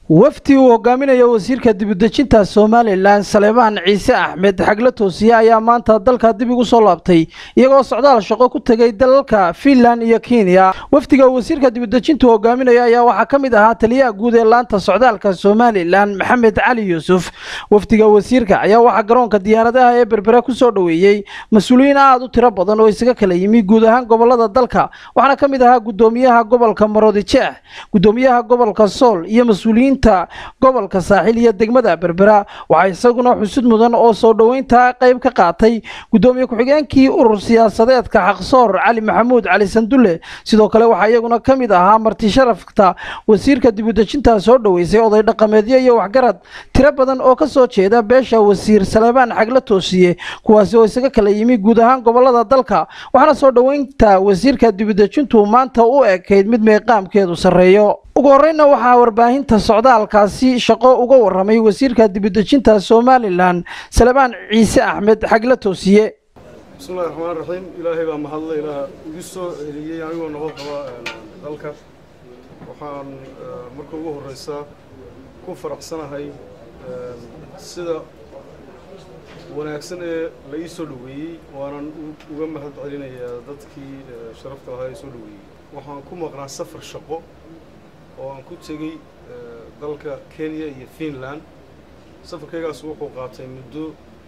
wafdi uu hogaaminayo wasiirka dibudejinta somalilan saleebaan ciise axmed xagla toosiye ayaa maanta dalka dib igu soo laabtay iyagoo socdaal shaqo ku tegay dalalka fiinland iyo kenya wafdiga wasiirka dibudejintu hogaaminayo ayaa waxaa ka mid ahaa taliyaha guud ee laanta socdaalka somalilan maxamed cali yuusuf wafdiga wasiirka ayaa waxaa garoonka diyaaradaha ee berbera ku soo dhoweeyey mas-uuliyiin aada u tiro badan oo isaga kala yimi guud ahaan gobolada dalka waxaana ka mid ahaa gudoomiyaha gobolka maroodijeex gudoomiyaha gobolka sool iyo mas-uuliyiin gobolka saaxiil iyo degmada berbera waxaa isaguna xusud mudan oo soo dhoweynta qayb ka qaatay gudoomiye ku-xigeenkii urur siyaasadeedka xaqsoor cali maxamuud cali sandulle sidoo kale waxaa iyaguna ka mid ahaa marti sharafta wasiirka dibudejinta soo dhoweysay oday dhaqameedyo iyo waxgarad tiro badan oo ka soo jeeda beesha wasiir saleebaan xagla toosiye kuwaasi oo isaga kala yimi guud ahaan gobolada dalka waxaana soo dhoweynta wasiirka dibudejintu maanta u ekayd mid meeqaamkeedu sarreeyo ugu horreynna waxaa warbaahinta socdaalkaasi shaqo uga warramay wasiirka dibudejinta somalilan salebaan ciise axmed xagla toosiye bismillahi raxmaan raxiim ilaahay baa mahadle ilaah igu soo celiyey anigoo nabad qaba dalka waxaan marka ugu horreysa ku faraxsanahay sida wanaagsan ee la ii soo dhoweeyey waanan uga mahad celinayaa dadkii sharafta lahaa ee soo dhoweeyey waxaan ku maqnaa safar shaqo oo aan ku tegey dalka kenya iyo finland safarkaygaas wuxuu qaatay muddo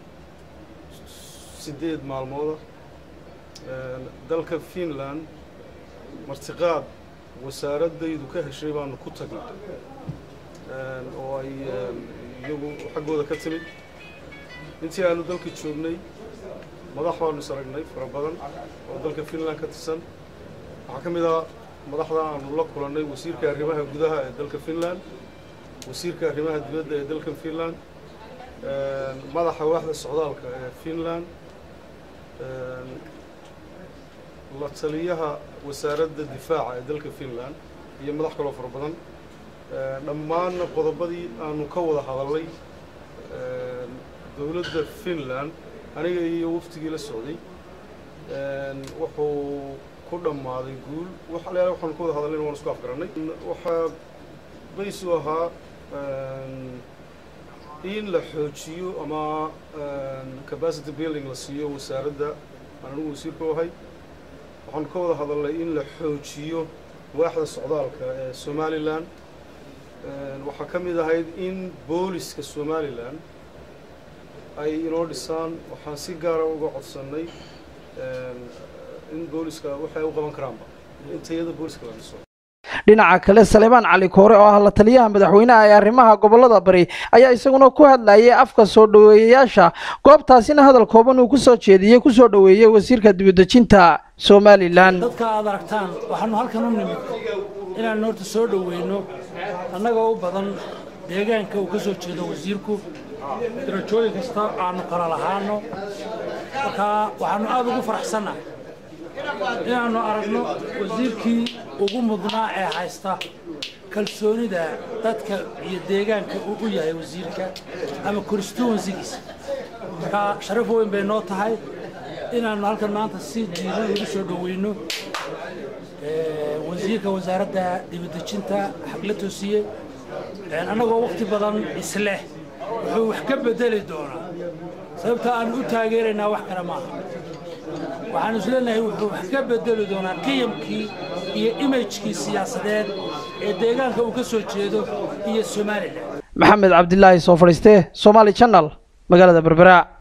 siddeed maalmooda dalka finland martiqaad wasaaraddaydu ka heshay baanu ku tagnay oo ay iyagu xaggooda ka timid intii aanu dalka joognay madax baanu is aragnay fara badan oo dalka finland ka tirsan waxaa ka mid ah madaxda aanu la kulannay wasiirka arrimaha gudaha ee dalka finland wasiirka arrimaha dibadda ee dalka finland madaxa waaxda socdaalka ee finland la taliyaha wasaaradda difaaca ee dalka finland iyo madax kaloo fara badan dhammaanna qodobadii aanu ka wada hadallay dowladda finland aniga iyo waftigii la socday wuxuu ku dhammaaday guul waxalayaala waxaanu ka wada hadallayna waan isku afgarannay waxaa baysu ahaa in la xoojiyo ama capacity building la siiyo wasaaradda aan anigu wasiirka u ahay waxaanu ka wada hadalnay in la xoojiyo waaxda socdaalka ee somalilan waxaa ka mid ahayd in booliska somalilan ay inoo dhisaan waxaan si gaara uga codsannay in booliska waxay u qaban karaanba in tayada booliska la dhiso dhinaca kale saleebaan cali koore oo ah la taliyaha madaxweynaha ee arrimaha gobolada bari ayaa isaguna ku hadlayay afka soo dhoweeyayaasha goobtaasina hadal kooban uu ku soo jeediyey ku soo dhoweeyey wasiirka dibudejinta somalilan dadka aad aragtaan waxaanu halkan u nimid inaan horta soo dhoweyno annagoo u badan deegaanka uu ka soo jeedo wasiirku darajooyin kasta aanu kala lahaano markaa waxaanu aada ugu faraxsannahay inaannu aragno wasiirkii ugu mudnaa ee haysta kalsoonida dadka iyo deegaanka uu u yahay wasiirka ama constituensigiisa markaa sharaf weyn bay noo tahay inaannu halkan maanta si diiran ugu soo dhoweyno wasiirka wasaaradda dibadejinta xagla toosiye annagoo wakhti badan isleh wuxuu wax ka bedeli doonaa sababta aan u taageeraynaa wax kale maaha waxaanu isleenahay wuxuu wax ka bedeli doonaa qiyamkii iyo imajkii siyaasadeed ee deegaanka uu ka soo jeedo iyo somalilan maxamed cabdilaahi soo fadhiiste somaali channel magaalada berbera